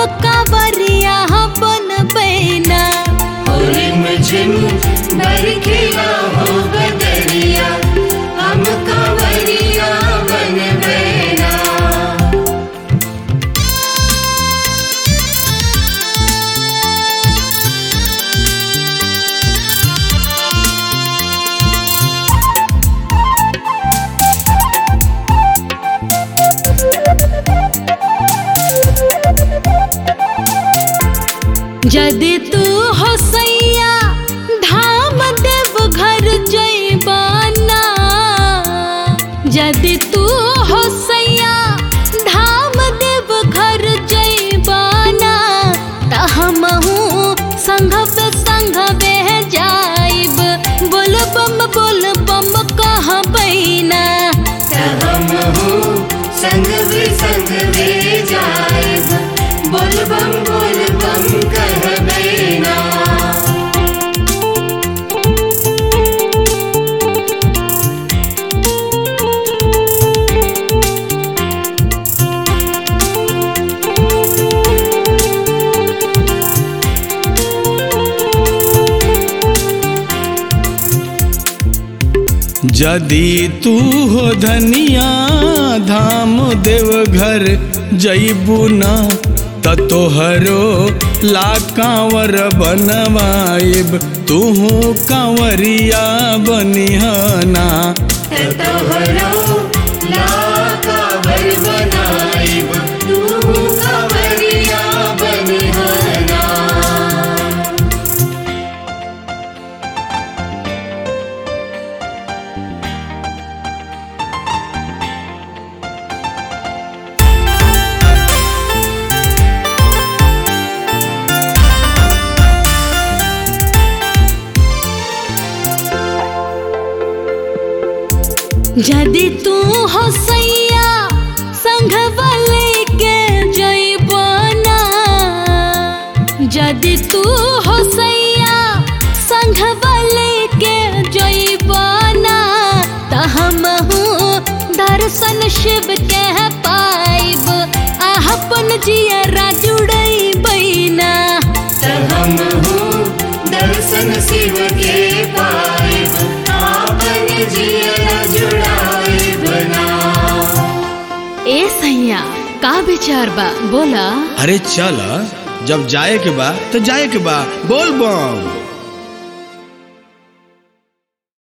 कावरिया बन बैना रिम झिम बरखेला हो बदरिया हम कांवरिया बन बैना जदि तू हो सैया धाम देव घर जैबाना यदि तू हो सैया धाम देव घर जैबाना त हमहू संघब संघबे जाइब बोल बम बोल बम कह बैना हम हो संग भी संग भी जाएब बोल बम बोल बम कह बैना यदि तू हो धनिया धाम देव घर जईबू न त तोहरो ला कांवर बनवाइब तूहू कांवरिया बनिहना तोहरो लाका बर बनाइब तू कांवरिया बनिहाना यदि तू हो सैया संघ वाले के जैबना यदि तू हो सैया संघ वाले के जैबना त हमहू दर्शन शिव के पाइब आहपन जियरा जुड़ई बैना हम हो दर्शन शिव के पाइब आपन जिया जुड़ाए बना ए सैया का विचार बा बोला अरे चल जब जाए के बा तो जाए के बा बोल बम